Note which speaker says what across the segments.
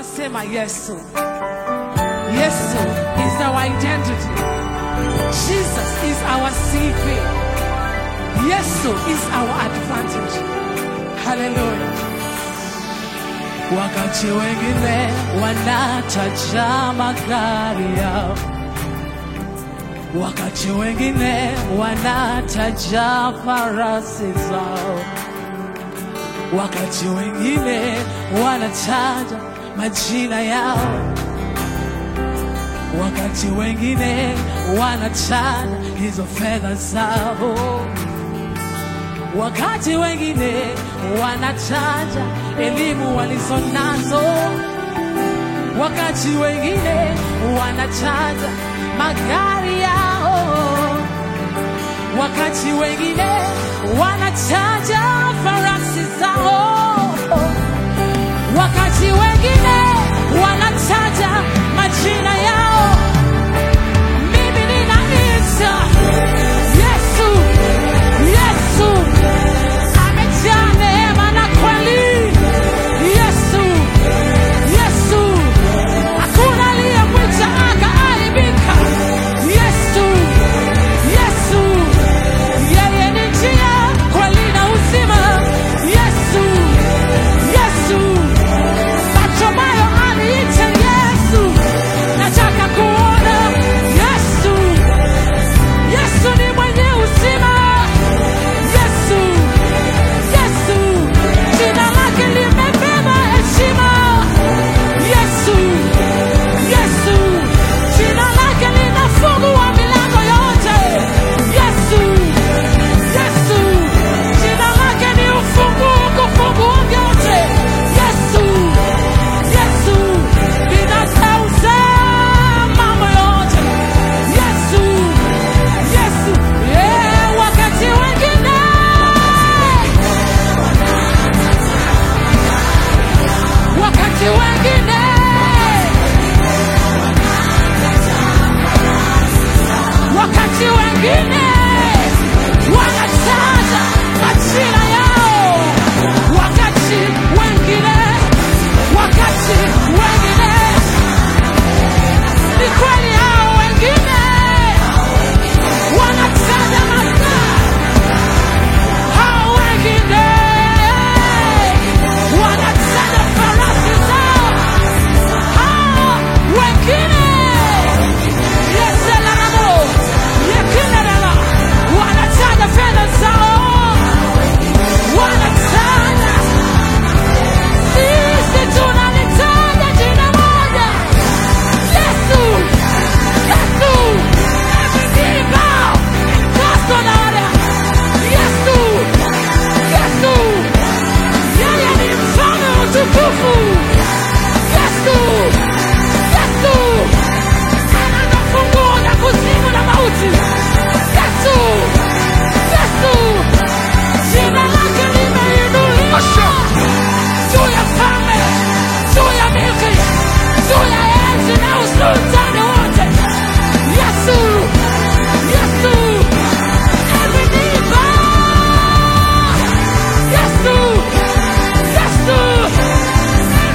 Speaker 1: tunasema Yesu. Yesu is our identity. Jesus is our CV. Yesu is our advantage. Hallelujah. Wakati wengine wanataja magari yao, wakati wengine wanataja farasi zao, wakati wengine wanataja majina yao, wakati wengine wanataja hizo fedha zao wakati wengine wanataja elimu walizonazo, wakati wengine wanataja magari yao, wakati wengine wanataja farasi zao, wakati wengine wanataja majina yao. Mimi ninaita Yesu, Yesu amejaa neema na kweli. Yesu, Yesu, hakuna aliyemwita akaaibika. Yesu, Yesu, yeye ni njia, kweli na uzima. Yesu, Yesu, Bartimayo aliita Yesu, nataka kuona Yesu. Yesu ni mwenye uzima. Yesu, Yesu, jina lake limebeba heshima. Yesu, Yesu, jina lake linafungua milango yote. Yesu, Yesu, jina lake ni ufunguo kufungua vyote. Yesu, Yesu, linatauza mambo yote. Yesu, Yesu, yeah, wakati wengine wakati wengine wakati wengine wanataja majina yao, wakati wengine wakati wengine ni kweli hao wengine wanataja majina hao wengine wanataja farasi zao, hao wengine yeselaramo yekinarela wanataja fedha zao, wanataja sisi tunalitaja jina moja Yesu, Yesu, every bow, Kristo naona Yesu, Yesu, yeye ni mfalme wa utukufu. Yesu, Yesu, ana funguo na kuzimu na mauti. Yesu, Yesu, jina lake limeinuliwa juu ya falme, juu ya milki, juu ya enzi na usultani wote. Yesu, Yesu, every knee bow. Yesu, Yesu,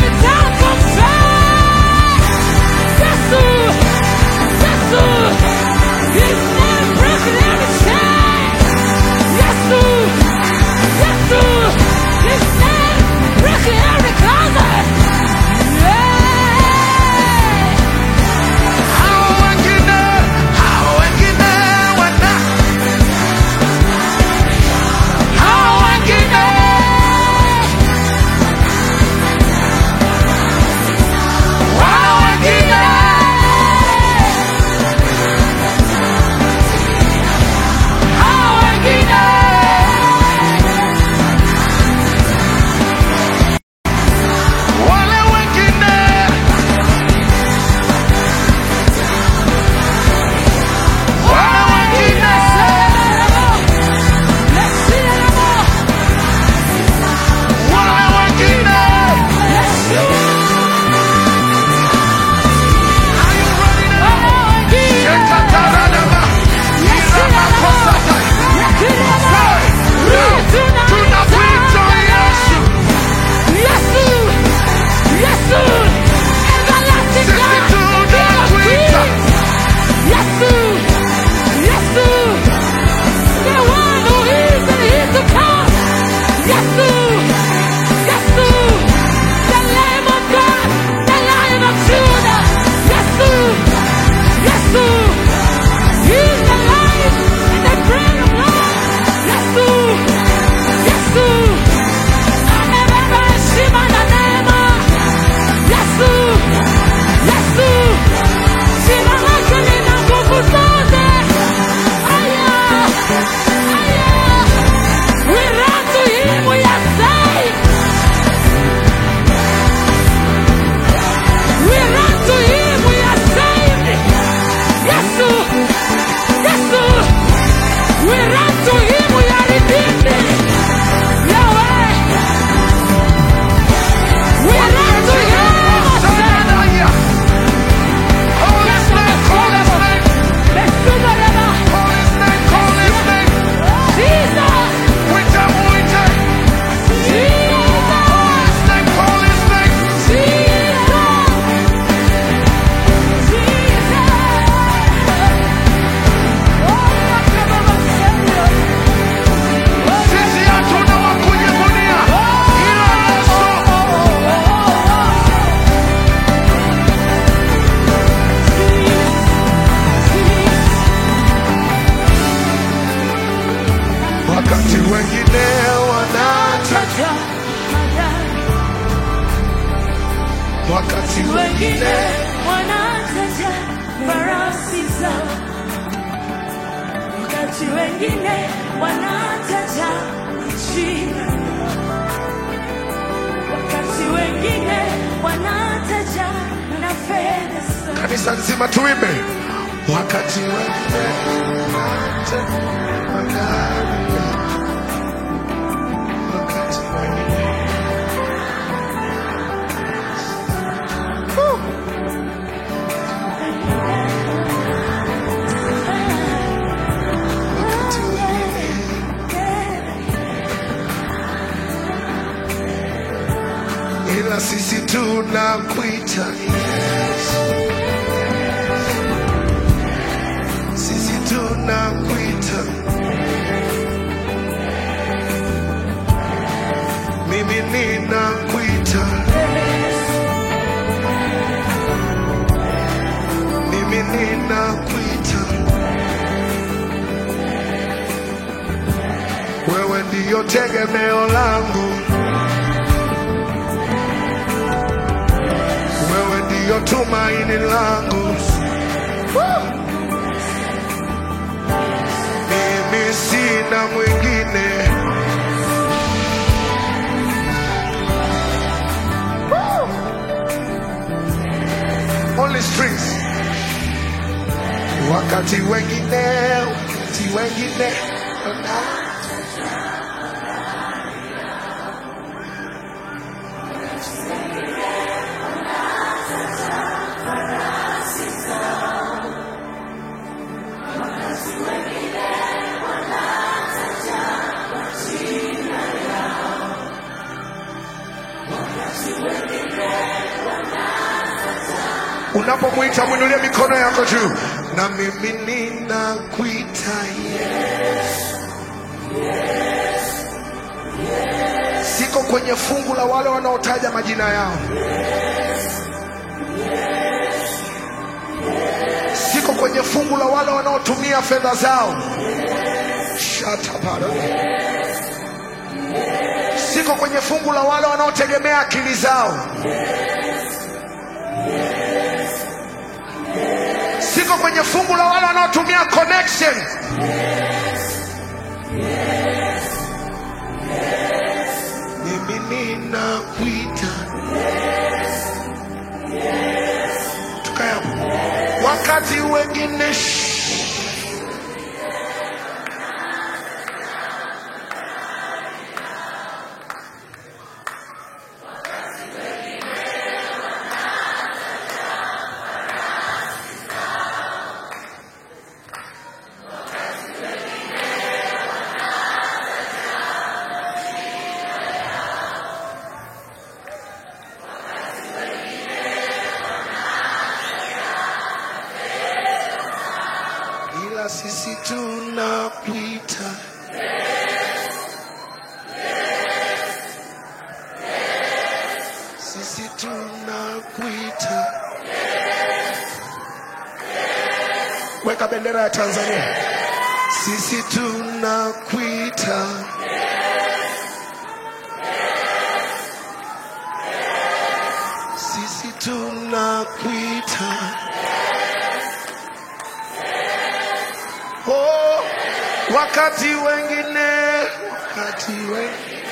Speaker 2: wakati wengine
Speaker 1: wengine wanataja farasi zao, wakati wengine wanataja jina, wakati wengine wanataja na fedha zao.
Speaker 2: kanisa nzima tuimbe wakati wengine wanataja magari yao. wakati wengine wakati wengine ila sisi tunakuita Yesu, sisi tunakuita, mimi ninakuita, mimi ninakuita, wewe ndiyo tegemeo langu. wewe ndiyo tumaini langu. Mimi sina mwingine. Only strings. Wakati wengine, wakati wengine wana- Unapomwita mwinulie mikono yako juu, na mimi ninakuita Yesu. Siko kwenye fungu la wale wanaotaja majina yao, siko kwenye fungu la wale wanaotumia fedha zao. Shut up, Aaron. Siko kwenye fungu la wale wanaotegemea akili zao. siko kwenye fungu la wale wanaotumia connection. Mimi ninakuita tukae hapo. wakati wengine shh. ila sisi tunakuita sisi tunakuita weka bendera ya Tanzania sisi tunakuita sisi tunakuita Oh, wakati wengine, wakati wengine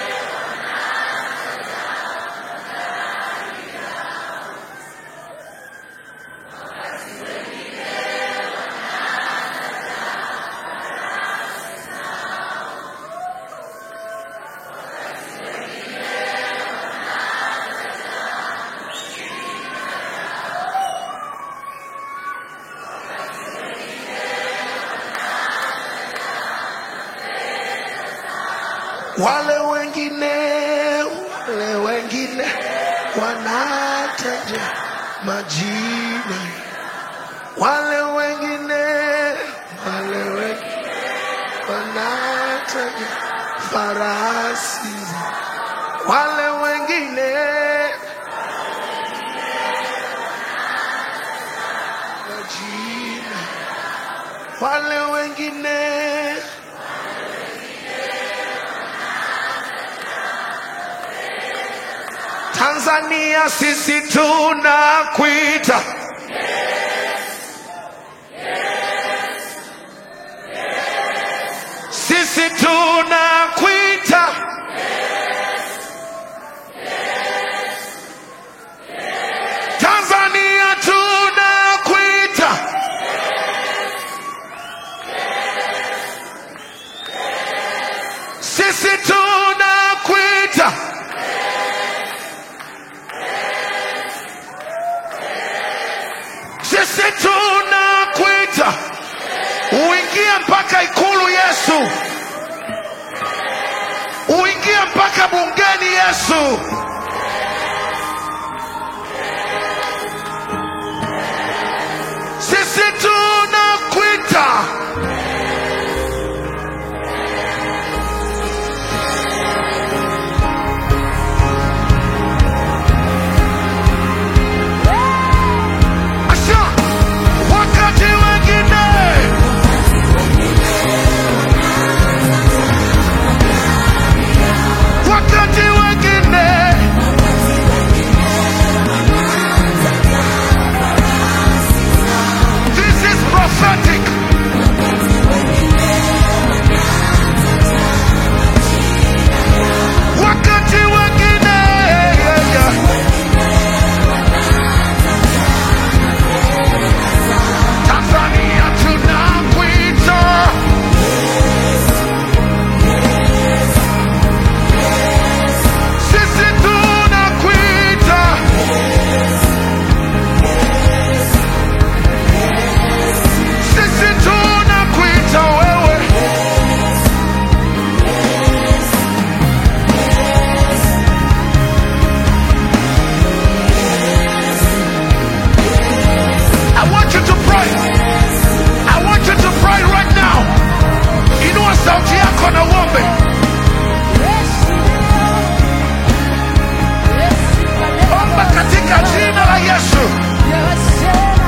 Speaker 2: wale wengine, wale wengine wanataja majina, wale wengine, wale wengine wanataja farasi, wale wengine majina, wale wengine Tanzania sisi tunakuita. Sisi tunakuita. Tanzania tunakuita. Sisi tunakuita. Sisi tunakuita. Uingie mpaka ikulu Yesu. Uingie mpaka bungeni Yesu. Sisi tunakuita. Asha, wakati wengine wakati wengine this is prophetic wakati wengine yeah, yeah. Tanzania tunakuita sisi tunakuita sisi tunakuita wewe I want you to pray. I want you to pray right now. Inua sauti yako na uombe. Omba katika jina la Yesu.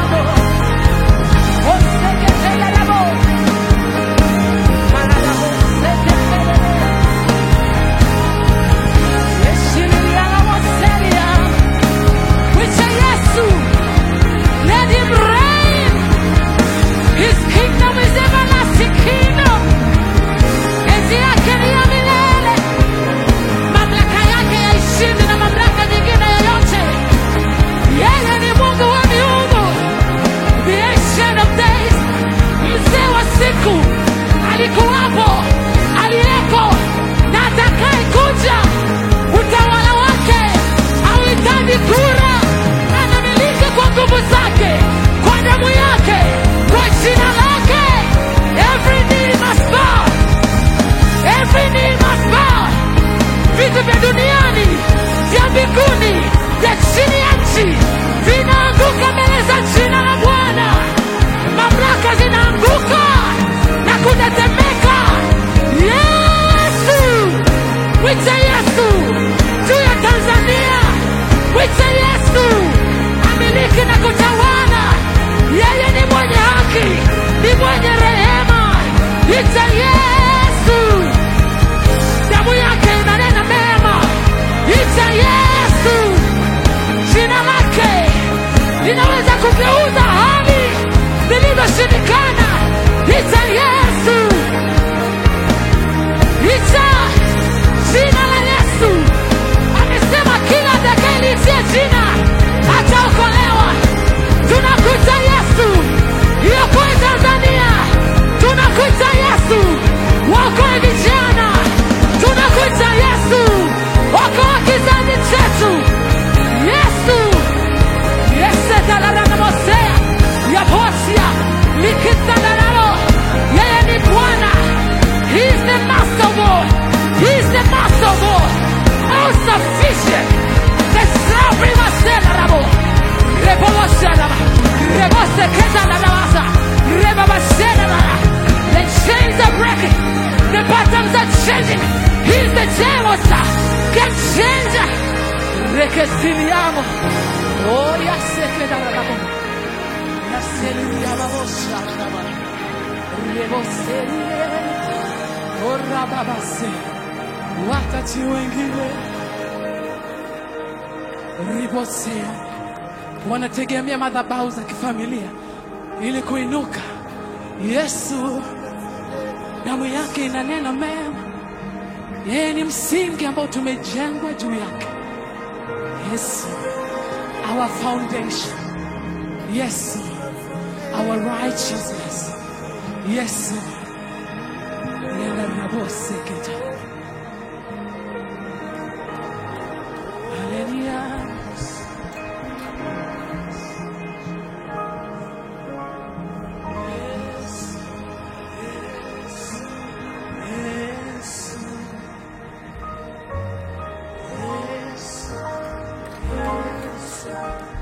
Speaker 1: Let him reign. His kingdom is everlasting kingdom. Enzi yake ni ya milele. Mamlaka yake yaishindi na mamlaka nyingine yoyote. Yeye ni Mungu wa miungu. The ancient of days. Mzee wa siku. Alikuwapo, aliyeko na atakaye kuja. Utawala wake hauhitaji kura. Anamiliki kwa nguvu zake, kwa damu yake, kwa jina lake. Every knee must bow. Every knee must bow. Vitu vya duniani, vya mbinguni, vya chini ya nchi vinaanguka mbele za jina la Bwana. Mamlaka zinaanguka na kutetemeka. Yesu, wite Yesu juu ya Tanzania, wite Yesu amiliki na kutawala. Yeye ni mwenye haki, ni mwenye rehema. Ite Yesu damu yake inanena mema. Ita Yesu, jina lake linaweza kugeuza hali zilizoshindikana. Ita Yesu, ita jina la Yesu. Amesema kila atakayeliitia jina ataokolewa. Tunakuita Yesu, iokoe Tanzania. Tunakuita Yesu, waokoe vijana. Tunakuita Yesu, okoa kizazi chetu. Yesu, yesetalaranamosea yaposia likitandararo. Yeye ni Bwana, He is the master of all. He is the master of all. All sufficient. The supreme selarabo. Reboboseraba. Reboseketandarawasa. Rebabaseraba. The chains are breaking. The patterns are changing. He's the Jehovah. Game changer. Rekesiliamo. Oh, yasekedarabo. Yaseliyababosharaba. Reboselie. Orababase. Wakati wengine ribosea wanategemea madhabahu za kifamilia ili kuinuka. Yesu, damu yake inanena mema. Yeye ni msingi ambao tumejengwa juu yake. Yesu, our foundation. Yesu, our righteousness. Yesu, yenda raboseketa. Hallelujah. Yes, yes, yes, yes, yes.